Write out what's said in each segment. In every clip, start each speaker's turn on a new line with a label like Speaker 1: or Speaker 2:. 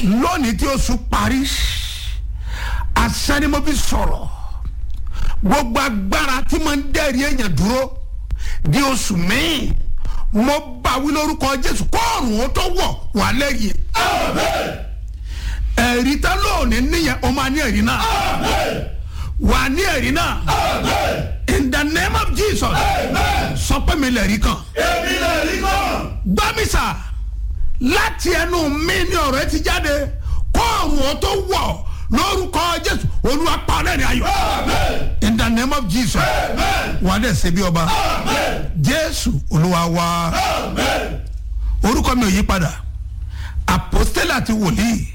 Speaker 1: lónìí tí oṣù parí àṣẹ ni mo fi sọ̀rọ̀ gbogbo agbára tí mo ń dẹ́rì èèyàn dúró di oṣù míì mo bá wí lórúkọ jésù kóòrùn ó tó wọ̀ wà lẹ́yìn ẹ̀rí tá lónìí níyẹn o máa ní ẹ̀rí náà wà ní ẹ̀rí náà in the name of jesus sọ pé mi lẹ̀rí kan
Speaker 2: èmi lè rí kan.
Speaker 1: gbámísà láti ẹnu mi ní ọ̀rọ̀ ẹ ti jáde kóòrùn ó tó wọ̀ lórúkọ jésù olúwa pa ọlẹ́rìí ayọ̀ in the name of jesus wà á dẹ̀ ṣe bí ọba jésù olúwa wá orúkọ mi ò yí padà apostole àti wòlíì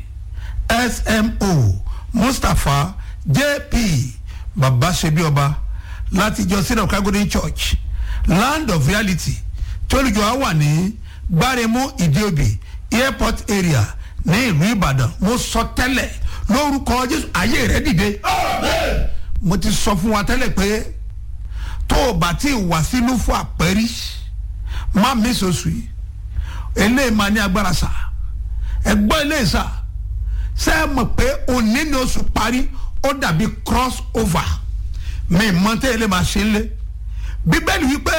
Speaker 1: smo mustapha jp baba ṣebí ọba láti ìjọ sinai kagodi church land of reality tí olùjọ wa wà ní gbáremú ìdíòbí airport area ní ìlú ìbàdàn mo sọ tẹ́lẹ̀ lórúkọ jésù ayé rẹ dìde mo ti sọ fún wa tẹ́lẹ̀ pé tó o bá ti wà sínú fún àpẹ́rí má mi sọ̀sù yìí eléyìí máa ní agbára sá ẹgbọ́n eléyìí sá ṣé ẹ mọ̀ pé òní ni oṣù parí ó dàbí cross over mi mọ tẹ́ eléyìí máa ṣe ń lé bíbélì wípé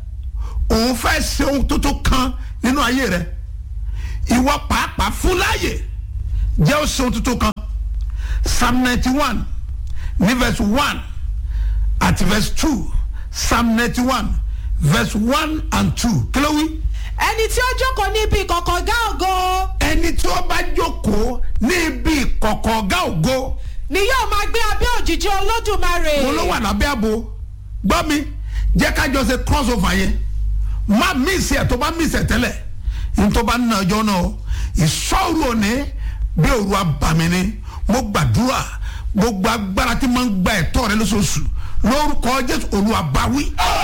Speaker 1: òun fẹ́ ṣe ohun tuntun kan nínú ayé rẹ ìwọ pàápàá fún láàyè jẹ́ ó ṣe ohun tuntun kan psalm ninety one ní verse one àti verse two psalm ninety one verse one and two kí ló wí
Speaker 3: ẹni tí ó jókòó níbi ìkọ̀kọ̀ gá ògo
Speaker 1: ẹni tí ó bá jókòó ní ibi ìkọ̀kọ̀ ọ̀gá ògo
Speaker 3: ni yóò máa gbé abẹ́ òjìji olódùmarè.
Speaker 1: mo ló wà lábẹ́ àbò gbọ́ mi jẹ́ ká jọ ṣe cross over yẹn má mísì ẹ̀ tó bá mísì ẹ̀ tẹ́lẹ̀ ní tó bá ń na ọjọ́ náà ìṣòro òní bí òru abàmì ni mo gbàdúrà gbogbo agbára tí mo ń gba ẹ̀tọ́ rẹ lóṣooṣù lórúkọ jésù olúwa báwí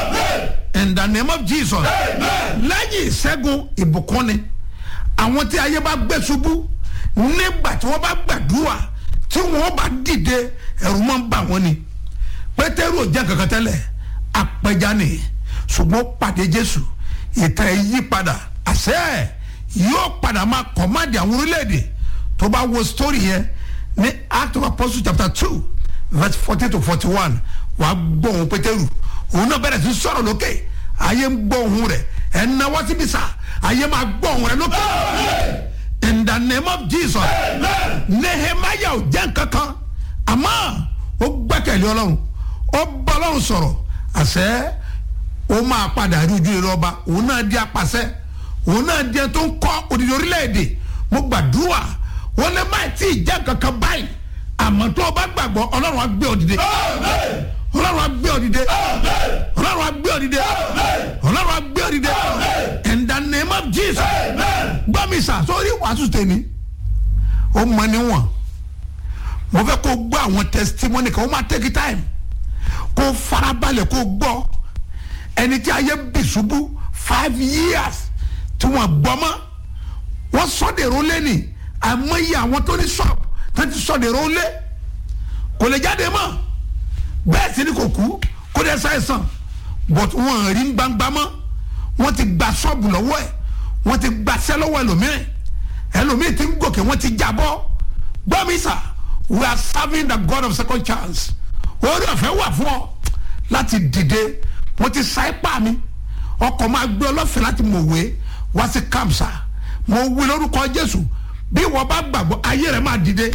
Speaker 1: in the name of jesus lẹ́yìn ìṣẹ́gun ìbùkún ni àwọn tí ayé bá gbé ṣubú nígbà tí wọ́n bá gbàdúrà tí wọ́n bá dìde ẹ̀rù máa ń bà wọ́n ni pétérù ò jẹ́ kankan tẹ́lẹ̀ apẹja ni ṣùgbọ́n pàdé jésù ìtàn ẹ̀ yí padà àṣẹ yóò padà máa kọ̀máàdì àwọn orílẹ̀-èdè tó bá wo story yẹn ní act of apostles chapter two verse fourteen to forty one wàá gbọ́ òun pétérù òun náà bẹ̀rẹ̀ sí sọ̀rọ̀ lókè ayé ń gbọ́ òun rẹ̀ ẹ̀ ń náwó síbi sá ayé máa gbọ́ òun rẹ̀ lókè in the name of jesus nehemiah ò jẹ́ nkankan àmọ́ ó gbẹ́kẹ̀lé ọlọ́run ó bá ọlọ́run sọ̀rọ̀ àṣẹ ó máa padà rí ojú rere ọba òun náà di apàṣẹ òun náà di ẹni tó ń kọ́ òdìdí orílẹ̀-èdè mo gbàdúrà wọn lè má tí ì jẹ́ nkankan báyìí àmọ́ tó o bá gbàgbọ́ ọlọ́run á gbé ọ dìde ọlọ́run á gbé ọ dìde ọlọ́run á gbé ọ dìde ọlọ́run á gbé ọ dìde in the name of jesus gbọ́ mi sà sórí wàásù tèmi ó mọ níwọ̀n mo fẹ́ kó gbọ́ àwọn testimony kan ó máa take time kó farabalẹ̀ kó gbọ́ ẹni tí ayé bì ṣubú five years tí wọ́n gbọ́ mọ́ wọ́n sọ́dẹ̀rọ̀ lẹ́nì àmọ́yé àwọn tó ní shop tó ti sọ́dẹ̀rọ̀ lé kò lè jáde mọ́ bẹ́ẹ̀ sì ni kò kú kó dẹ́ ṣàìsàn but wọ́n rí gbangba mọ́ wọ́n ti gba ṣọ́ọ̀bù lọ́wọ́ ẹ̀ wọ́n ti gbaṣẹ́ lọ́wọ́ ẹlòmíràn ẹlòmíràn ti ń gòkè wọ́n ti jábọ́ gbọ́mísà we are serving the god of second chance orí ọ̀fẹ́ wà fún ọ láti dìde mo ti sa ipá mi ọkọ̀ máa gbé ọlọ́fẹ́ láti mọ̀wé wá sí kamsa mo wí lórúkọ jésù bí wọ́n bá gbàgbọ́ ayé rẹ̀ máa dìde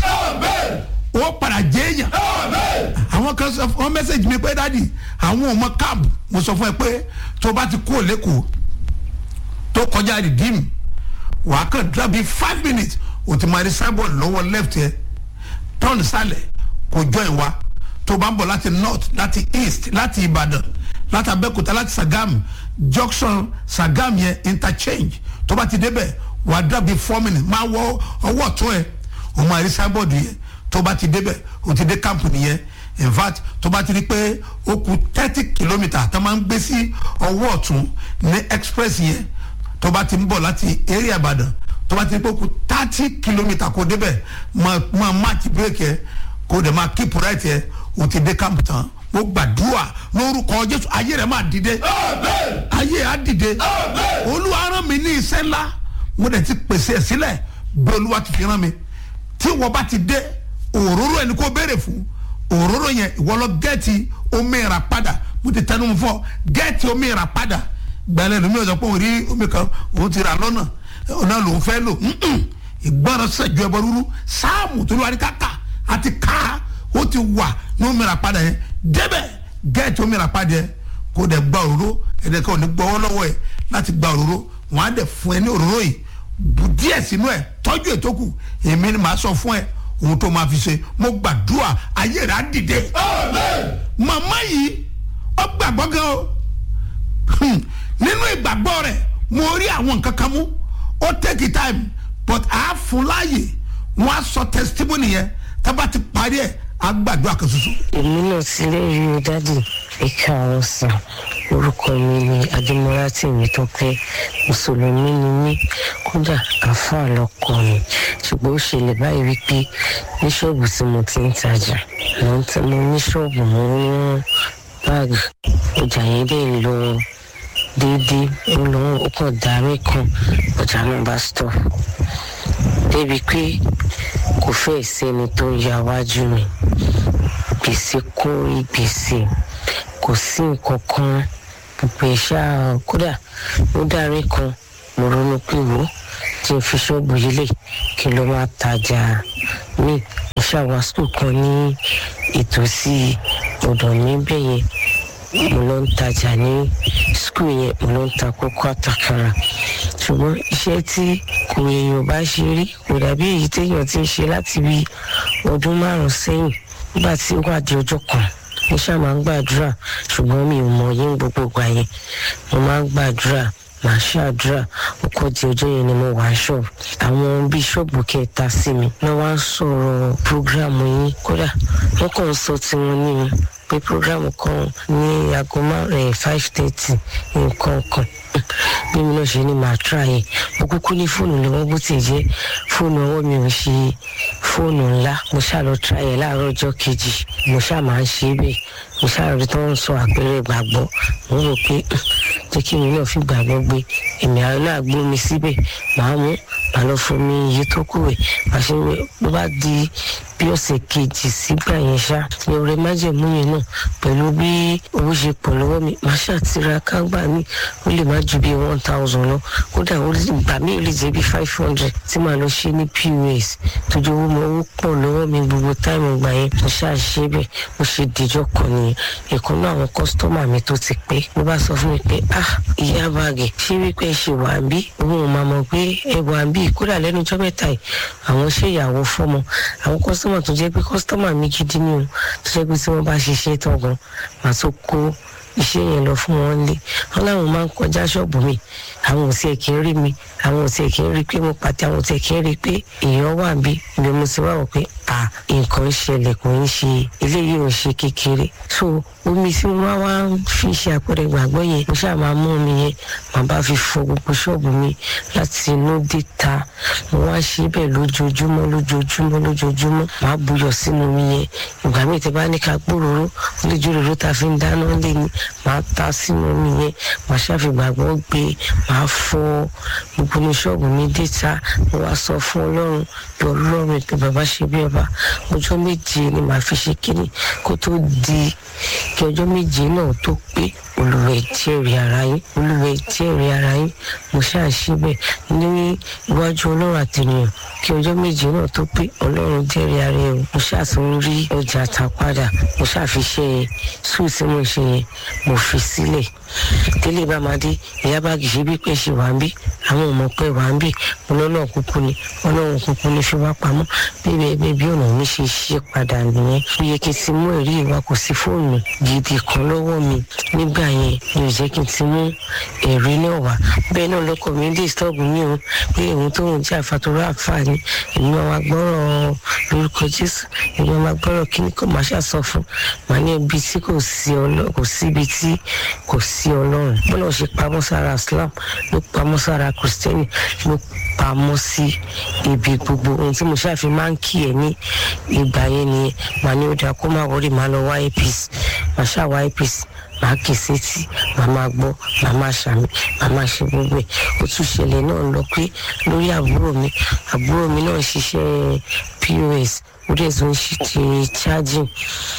Speaker 1: ó padà jẹ́ èèyàn àwọn kan sọ fún mẹ́sẹ̀gì mi pé dádì àwọn ọmọ káàbù mo sọ fún ẹ pé tó bá ti kú òlékòó tó kọjá rìdíìmù wàá kàn dàbí five minutes o ti máa rí signboard lọ́wọ́ left yẹ turn sálẹ̀ kò join wa tó bá ń bọ̀ láti north láti east láti ìbàdàn láti abẹ́òkúta láti sagam junction sagam yẹn interchange tó bá ti débẹ̀ wàá dàbí four minutes máa wọ ọwọ́ ọ̀tún ẹ̀ o máa rí signboard yẹn tó bá ti débẹ̀ o ti dé camp nìyẹn in fact tó bá ti rí pé ó kù thirty kilometre tó máa ń gbé sí ọwọ́ ọ̀tún ní express yẹn tó bá ti ń bọ̀ láti area ìbàdàn tó bá ti rí pé ó kù thirty kilometre kó débẹ̀ máa máa match break yẹ kó dẹ̀ máa keep right yẹ o ti dé camp tán mo gbàdúrà lórúkọ jésù ayé rẹ máa dìde ayé á dìde olúwa rán mi ní iṣẹ́ ńlá mo dẹ̀ ti pèsè ẹ̀ sílẹ̀ bí olúwa ti fi rán mi tí wọ́n bá ti dé òróró ẹni kó béèrè fún òróró yẹn ìwọ lọ gẹ́ẹ̀tì omi ìrà padà mo ti tẹnu fọ gẹ́ẹ̀tì omi ìrà padà gbẹ́lẹ́ lómi ọ̀sán pé òun rí omi kan òun ti rà lọ́nà ọ̀nà lòun fẹ́ lò ìgbọ́ràn sẹ̀jú ẹbọ rúru sáàmù tó lóra ní káka àti ká ó ti wà ní omi ìrà padà yẹn débẹ̀ gẹ́ẹ̀tì omi ìrà padà yẹn kó dẹ̀ gba òróró ẹ̀dẹ̀ kan ò ní gbọ́wọ́ lọ́wọ́ ẹ̀ láti gba òróró wọ́n á dẹ̀ fún ẹ ní òróró yìí bù díẹ̀ sínú ẹ̀ tọ́jú ètò kù èmi ni màá sọ fún ẹ ohun tó máa fi ṣe mo gbàdúrà ayé rẹ̀ á dìde. màmá yìí ó gbàgbọ́ gan o nínú ìgbàgbọ́ rẹ̀ mo rí àwọn nǹkan kan mú ó take time but a fún láàyè wọn á sọ testimony yẹn tábà ti parí ẹ̀ á gbàdúrà kan ṣoṣo.
Speaker 4: èmi náà ti lè rí i dádì ìka ọ̀sán orúkọ mi ni adémọlá tèmi tó pé mùsùlùmí ni mí kódà àáfàá lọkọ mi ṣùgbọ́n ó ṣẹlẹ̀ báyìí wípé ní ṣọ́ọ̀bù tí mo ti ń tajà mo ń tẹ́ mo ní ṣọ́ọ̀bù mo ń rán báàgì ọjà yẹn dẹ̀ ń lọ déédéé ó lọ ó kàn darí kan ọjà náà bá stop débi pé kò fẹ́ẹ̀ sẹ́ni tó ń ya wájú mi gbèsè kún gbèsè kò sí nǹkan kan gbogbo ìṣá kódà ó dárí kan mo ronú pé wò tí n fi ṣọ́ọ̀bù yìí lè kí n lọ máa tajà mí mo ṣàwá skul kan ní ìtòsí ọ̀dọ̀ mi bẹ́ẹ̀ yẹn mo lọ ń tajà ní skul yẹn mo lọ ń ta kókó àtàkàrà ṣùgbọ́n iṣẹ́ tí kò èèyàn bá ṣe rí kò dàbí èyí téèyàn ti ń ṣe láti bí ọdún márùn-ún sẹ́yìn nígbà tí ó wà di ọjọ́ kan mo ṣáà máa ń gbàdúrà ṣùgbọ́n mi ò mọ yín gbogbo ìgbà yẹn mo máa ń gbàdúrà màá ṣàdúrà ó kọ́ di ọjọ́ yẹn ni mo wà ṣọ́ọ̀bù àwọn bíṣọ́ọ̀bù kẹta sí mi wọ́n wá ń sọ̀rọ̀ prógráàmù yín kódà wọ́n kàn ń sọ tiwọn ní mi pé prógráàmù kan ní aago márùn-ún five thirty nǹkan kan bí mi náà ṣe ní màá tra yẹn mo kúkú ní fóònù lọ́wọ́ bó ti jẹ́ fóònù ọwọ́ mi ò ṣe fóònù ńlá mo ṣáà lọ tra yẹn láàárọ̀ ọjọ́ kejì mo ṣáà máa ń ṣe é bẹ́ẹ̀ mo ṣáà rí tó ń sọ àpẹẹrẹ ìgbàgbọ́ mo rò pé jẹ́ kí mi náà fi gbàgbọ́ gbé èmi àwọn náà gbó mi síbẹ̀ màá mú màá lọ fún mi iye tó kù rẹ̀ màá ṣe wẹ̀ bó bá di bí ọ̀sẹ̀ kejì sígbà yẹn ṣá ní ọ̀rẹ́ májèmú yẹn náà pẹ̀lú bí owó ṣe pọ̀ lọ́wọ́ mi màá ṣàtìra kágbà mi ó lè má ju bí one thousand lọ kódà ó lè gbà mí ó lè jẹ́ bí five hundred tí màá lọ ṣe ní pos tójú owó mọ owó pọ̀ lọ́wọ́ mi gbogbo táìmù gbà yẹn mo ṣáà ṣe bẹ́ẹ̀ mo ṣe dìjọ́ kan nìyẹn ìkan náà àwọn kọ́sítọ́mà mi tó ti pé ló bá sọ fún mi pé ah ìyá bàgẹ̀ ṣé wípé ẹ ṣe wà ń bí òun ò máa mọ̀ pé ẹ wà ń bí kódà lẹ́nu ọjọ́ mẹ́ta yìí àwọn ṣèyàwó fọ́mọ àwọn kọ́sítọ́mà tó jẹ́ pé kọ́sítọ́mà mi gidi ni o tó jẹ́ pé tí wọ́n bá ṣiṣẹ́ tán gan màá tó kó iṣẹ́ yẹn lọ fún wọn lé wọn láwọn máa ń kọjá ṣọ́ọ̀bù mi àwọn ò tiẹ̀ kí ń rí mi àwọn ò tiẹ̀ kí ń rí pé mo pàtẹ àwọn ò tiẹ̀ kí ń rí pé èèyàn wà bí ibi mo ti wá wọ̀ pé à nǹkan ń ṣẹlẹ̀ kò ń ṣe eléyìí ò ń ṣe kékeré so omi tí mo máa wá ń fi ṣe àpẹẹrẹ ìgbàgbọ́ yẹn mo ṣáà máa mú omi yẹn màá bá fi fọ gbogbo ṣọ́ọ̀bù mi láti inú dé ta mo wá ṣe bẹ́ẹ̀ lójoojúmọ́ lójoojúmọ́ lójoojúmọ́ màá buyọ̀ sínú omi yẹn ìgbà míì tí bá ní ká gbòòrò ó lè jó òróró tá a fi ń dáná lé ní màá ta sínú omi yẹn màá ṣàfìgbàgbọ́ gbé màá fọ gbogbo ní ṣọ́ọ̀bù mi dé ta mo wá sọ fún ọlọ́run bí ọlọ́run ètò bàbá ṣe bí ọba ọjọ́ méje ni màá fi ṣe kíni kó tó di kí ọjọ́ méje náà tó pé olùwẹ̀ jẹ́rìí ara yín olùwẹ̀ jẹ́rìí ara yín mo ṣáà ṣe bẹ́ẹ̀ ní iwájú ọlọ́run àtẹnìyàn kí ọjọ́ méje náà tó pé ọlọ́run jẹ́rìí ara yẹn mo ṣáà tún rí ọjà ta padà mo ṣáà fi ṣe yẹn sùn tí mo ṣe yẹn mo fi sílẹ̀ délé bá máa dé ìyá bá gìṣe bí pé ṣe wà ń bí àwọn ọmọ pé wà ń bí ọlọ́run kúkú ni ọlọ́run kúkú ni fi wá pamọ́ bíbí ẹgbẹ́ bí ọ̀nà mi ṣe ṣe padà nìyẹn ó yẹ kí n ti mú ẹ̀rí ìwà kò sí fóònù gidi kan lọ́wọ́ mi nígbà yẹn mi ò jẹ́ kí n ti mú ẹ̀rí náà wá bẹ́ẹ̀ náà lọ́kọ̀ mi dé stọ́ọ̀bù mi o pé òun tó ń jẹ́ àfàtúrọ̀ àǹfààní èmi máa wá gbọ́rọ̀ lórúkọ jésù èmi máa gbọ́rọ̀ kíní kò máa ṣàsọ fún màá ní ibi tí kò sí ọlọ́run kò sí ibi tí kò sí ọlọ́run bọ́lá ṣe pamọ́ sára islam ló pamọ́ sára kristẹni ló pamọ́ sí ibi gbogbo ohun tí mo ṣàfi máa ń kí ẹ ní ìgbà yẹn nìyẹn màá ní ó dáa kó má wọrí màá lọ wá apc màá ṣáà wá apc màá kì í sétí màá máa gbọ́ màá máa ṣàmì màá máa ṣe gbogbo ẹ̀ ó tún ṣẹlẹ̀ náà lọ pé lórí àbúrò mi àbúrò mi náà ṣiṣẹ́ pos ó dẹ̀ tún ṣe ti charging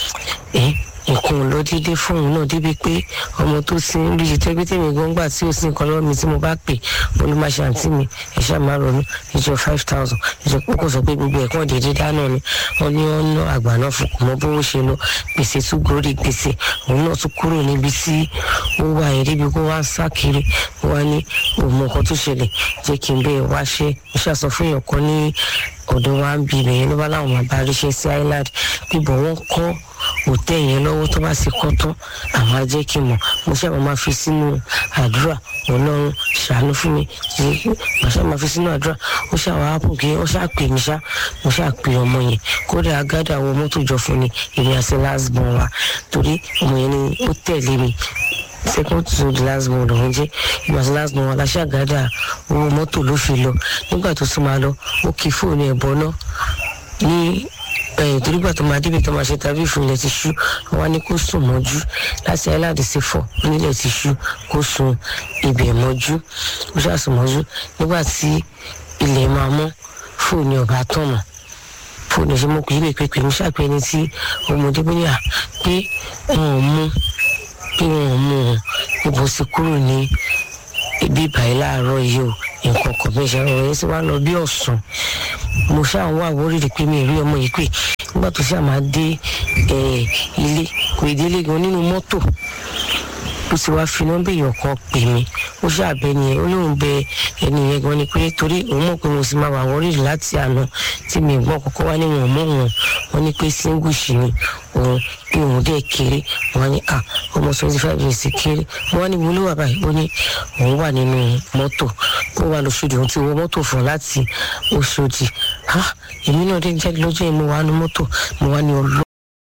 Speaker 4: ẹ̀ nǹkan ò lọ déédéé fún òun náà débi pé ọmọ tó ti ń rí ìtẹ́gbẹ́ tèmi gan gbà tí ó sì ń kọ́ lọ́wọ́ mi tí mo bá pè mo ní máa ṣe àǹtí mi ẹ̀ ṣáà máa ronú ìjọ five thousand ìjọ kókò sọ pé gbogbo ẹ̀kọ́ déédéé dáná ni wọ́n ní wọ́n ná àgbà náà fún kò mọ bówó ṣe lọ gbèsè tún gorí gbèsè òun náà tún kúrò níbi tí ó wà yẹn débi kó wá ń sá kiri wá ní òun mọ nǹkan tó ṣẹlẹ̀ jẹ́ kí n bẹ́ẹ̀ wá ṣe mo ṣàṣọ fún èèyàn kan ní ọ̀dọ̀ wa ń bi ibẹ̀ yẹn ló bá láwọn máa bá ríṣẹ́ sí island bíbọ̀ wọ́n kọ́ òtẹ́ yẹn lọ́wọ́ tó bá sì kọ́ tán àwọn á jẹ́ kí n mọ̀ mo ṣáà máa fi sínú àdúrà ọlọ́run ṣàánú fún mi mo ṣáà máa fi sínú àdúrà ó ṣáà wá ápù kí ó ṣáà pè mí ṣá mo ṣáà pè ọmọ yẹn kódà agádà àwọn mọ́tò jọ fún ni èmi àti lásbọ̀n wa torí ọmọ yẹn ni ó tẹ̀lé mi second to the last born lòun jẹ ìgbà tí last born aláṣàgádà owó mọ́tò ló fi lọ nígbà tó tún máa lọ ó kí fóònù ẹ̀ bọ́ náà ní torígbà tó máa débi tó máa ṣe tàbí fún ilẹ̀ ti ṣú wọn ní kó sùn mọ́jú láti aláàdì sí fọ̀ nílẹ̀ ti ṣú kó sùn ibẹ̀ mọ́jú ó ṣàsùn mọ́jú nígbà tí ilẹ̀ máa mọ́ fóònù ọ̀bá tán mọ́ fóònù ṣe mọ́ kùjú pé pé mi ṣàpẹ́ ẹni tí ọmọdé bóyá pé wọn ò mú pé wọn ò mú un níbo sí kúrò ní ibi ìbàyí láàárọ̀ yìí o nǹkan kan bí ìṣẹ́ ọ̀rọ̀ yẹn sì wá lọ bí ọ̀sán mo ṣáà wá àwórìrì pé mi ì rí ọmọ yìí pé nígbà tó ṣáà máa dé ilé kò ì délé gan nínú mọ́tò ó ti wá fi nọ́mbà èèyàn kan pè mí ó ṣàbẹ ni ó lóun bẹ ẹni yẹn gan ni pé torí òun mọ̀ pé mo sì máa wà wọ́rìrì láti àná tí mi gbọ́ kọ́kọ́ wá ní wọn mọ́ wọn wọn ní pé singush ni òun bí òun dẹ̀ kéré wọn ní à ọmọ twenty five years kéré wọn ní mo ló wà báyìí ó ní òun wà nínú mọ́tò ó wà lóṣòdì òun ti wọ mọ́tò fún láti Òṣòdì ha èmi náà dé jáde lọ́jọ́ yìí mo wà ní mọ́tò mo wà ní ọlọ́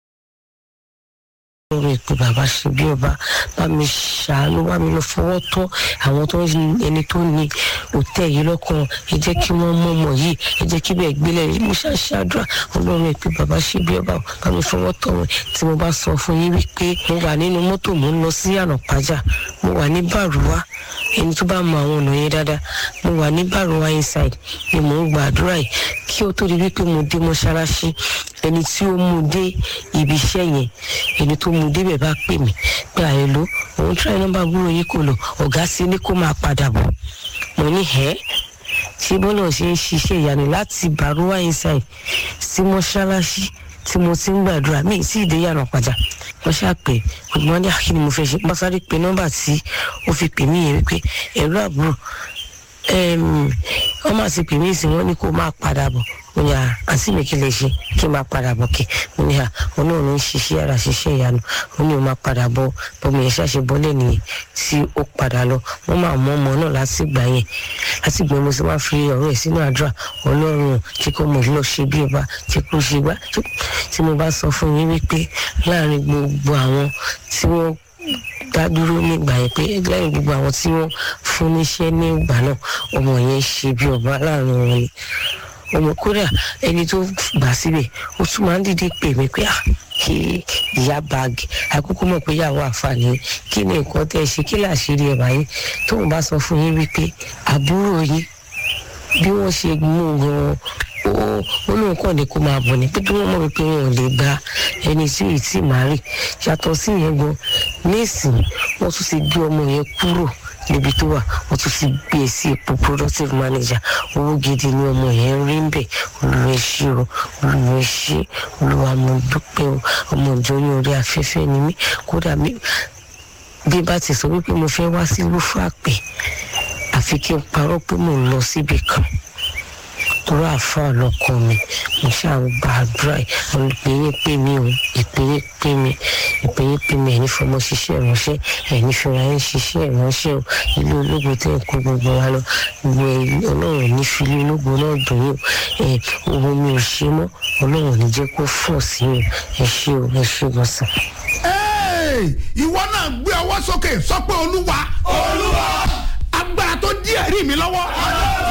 Speaker 4: lórí ìpè bàbá ṣe bí ọba bá mi ṣàánú bá mi lọ fọwọ́ tọ́ àwọn tó ń ẹni tó ní òtẹ́ yìí lọ́kàn ẹ jẹ́ kí wọ́n mọ̀ mọ̀ yìí ẹ jẹ́ kí bẹ́ẹ̀ gbélé mo ṣàṣàdúrà ọlọ́run ìpè bàbá ṣe bí ọba bá mi fọwọ́ tọ́ wọn tí mo bá sọ fún yín wípé mo wà nínú mọ́tò mo ń lọ sí ànàpájà mo wà ní bàrúwá ẹni tó bá mọ àwọn ọ̀nà yẹn dáadáa mo wà ní bàrúwá inside ni mò ń gbàdúrà yìí kí ó tó di wípé mo dé mọ́ṣáláṣí ẹni tí ó mú dé ibi iṣẹ́ yẹn ẹni tó mú débẹ̀ bá pè mí pé àyẹ̀ló òun tíráì nọ́mbà gbúrò yìí kò lò ọ̀gá sí ní kó máa padà bọ̀ mo ní ẹ́ tí bọ́lá ṣe ń ṣiṣẹ́ ìyanu láti bàrúwá inside sí mọ́ṣáláṣí tí mo ti ń gbàdúrà mí sí ìdè yàrá padà wọ́n ṣàpè ọgbọ́n ní àkíní mo fẹ́ ṣe bá sáré pé nọ́mbà tí ó fi pè mí yẹn wípé ẹ̀rọ àbúrò wọ́n máa ti pè mí sí wọ́n ní kó máa padà bọ̀ mo ní àǹtí mi kí lè ṣe kí n máa padà bọ̀ kí mo ní à òun náà ló ń ṣiṣẹ́ ara ṣiṣẹ́ ìyanu ó ní òun máa padà bọ̀ bọ́mọ yẹn ṣàṣe bọ́lẹ̀ nìyẹn tí ó padà lọ wọ́n máa mọ ọmọ náà láti gbà yẹn láti gbà mo sì máa fi ọ̀rọ̀ ẹ̀ sínú àdúrà ọlọ́run tí kò mọ̀ lọ ṣe bí ọba tí kò ṣe gbá tí mo bá sọ fún yín wípé láàrin gbogbo àwọn tí wọ́n dá dúró nígbà yẹn pé lẹ́yìn gbogbo àwọn tí wọ́n fún níṣẹ́ ní ìgbà náà ọmọ yẹn ṣe bí ọba láàrin wọn ni ọmọ kódà ẹni tó gbà síbẹ̀ ó tún máa ń dìde pè mí pé kí ìyá báàgì àkókò mọ̀ pé ìyàwó àǹfààní kí ni nǹkan tẹ́ ẹ ṣe kí làṣírí ẹ̀ báyìí tóun bá sọ fún yín wípé àbúrò yín bí wọ́n ṣe mú un gan-an ó lóun kàn ní kó máa bọ̀ ní pé kí wọ́n mọ̀ wípé wọn ò lè gba ẹni tí ì tí màá rì yàtọ̀ sí yẹn gan nísìnyí wọ́n tún ti gbé ọmọ yẹn kúrò níbi tó wà wọ́n tún ti gbé e sí ipò productive manager owó gidi ni ọmọ yẹn ń rí ń bẹ̀ olùwẹ̀ ṣe o olùwẹ̀ ṣe olùwà mo dúpẹ́ o ọmọ ìjọ ní orí afẹ́fẹ́ ni mí kódà mi bí bá ti sọ wípé mo fẹ́ wá sí lúfàpẹ́ àfi kí n parọ́ pé mò ń lọ síbi kan torí àáfàá lọkọ mi mo ṣáà ń gba àdúrà ìpínyín pè mí o ìpínyín pè mí ìpínyín pè mí ẹni fọmọ ṣiṣẹ́ ìránṣẹ́ ẹni fúnra ẹ̀ ń ṣiṣẹ́ ìránṣẹ́ o ilé ológo tẹ́ ń kó gbogbo wa lọ gbogbo ọlọ́run ní fi ilé ológo náà dùn yín ẹ owó mi ò ṣe mọ́ ọlọ́run ní jẹ́ kó fọ̀ sí yín ẹ ṣé o ẹ ṣé gbọ̀nsán.
Speaker 1: ìwọ náà gbé ọwọ́ sókè sọ pé olúwa
Speaker 2: olúwa
Speaker 1: agbára tó dí ẹ̀rí mi lọ́wọ́.